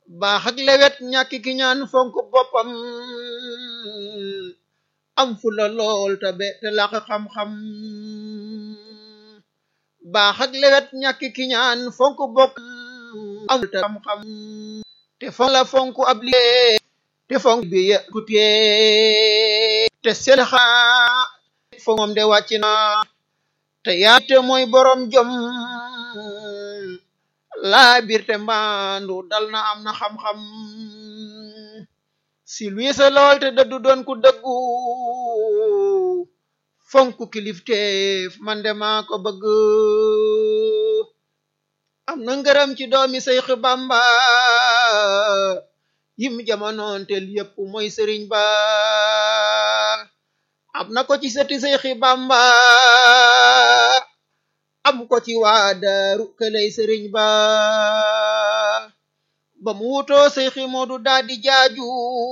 baax ak lewet ñàkk ki ñaan fonk boppam am fu la lool te be te laq xam-xam baax ak lewet ñàkk ki ñaan fonk boppam am te xam-xam te fonk la fonk ab liggéey te fonk bi ku tee te seen xaa fo moom de wàcc na te yaate mooy borom jom laa biir te mbaandu dal na am na xam-xam si luy sa lool te dëddu doon ku dëggu fonk kilifteef man de maa ko bëgg am na ngërëm ci doomi Seex Bamba yim jamonoon tel yépp mooy sëriñ ba am na ko ci sëti Seexi Bamba am ko ci waa daaru këlay sëriñ ba ba mu wutoo Seexi Moodu daa di jaaju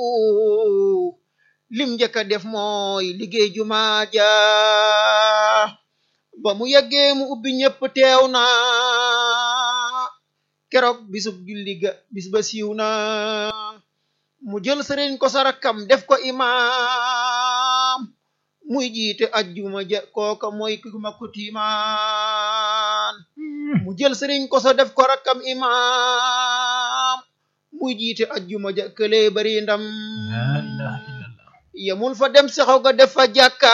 lim njëkk a def mooy liggéey jumaa ja ba mu yeggee mu ubbi ñépp teew na keroog bisub julli ga bis ba siiw na mu jël sëriñ ko sarakam def ko imaam muy jiite ajjuma ja kooka mooy ku ma kutimaan mu jël sëriñ ko sa def ko rakkam imaam muy jiite ajjuma ja kële bari ndam la ilaha illallah yemul fa dem saxaw ga def fa jàkka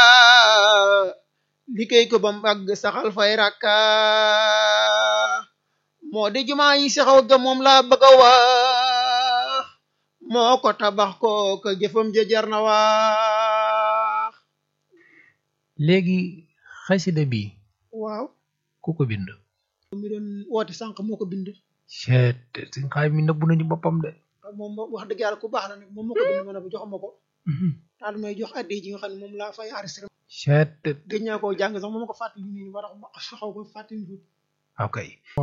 liggéey ko ba mbagg saxal fay rakka moo di jumaa yi saxaw ga moom laa bëgg a wax moo ko tabax ko ka jëfam ja jar na wax léegi xasida bi waaw ku ko bind mi doon woote sànq moo ko bind ceet suñ xaay mi nëbbu nañu boppam de moom wax dëgg yàlla ku baax la nag moom moo ko bind ma ne bu jox ma ko daal may jox addi ji nga xam ne moom laa fay enregistré ceet gëj naa koo jàng sax moom ma ko fàttali nii ba tax ma xaw ko fàttali tuuti ok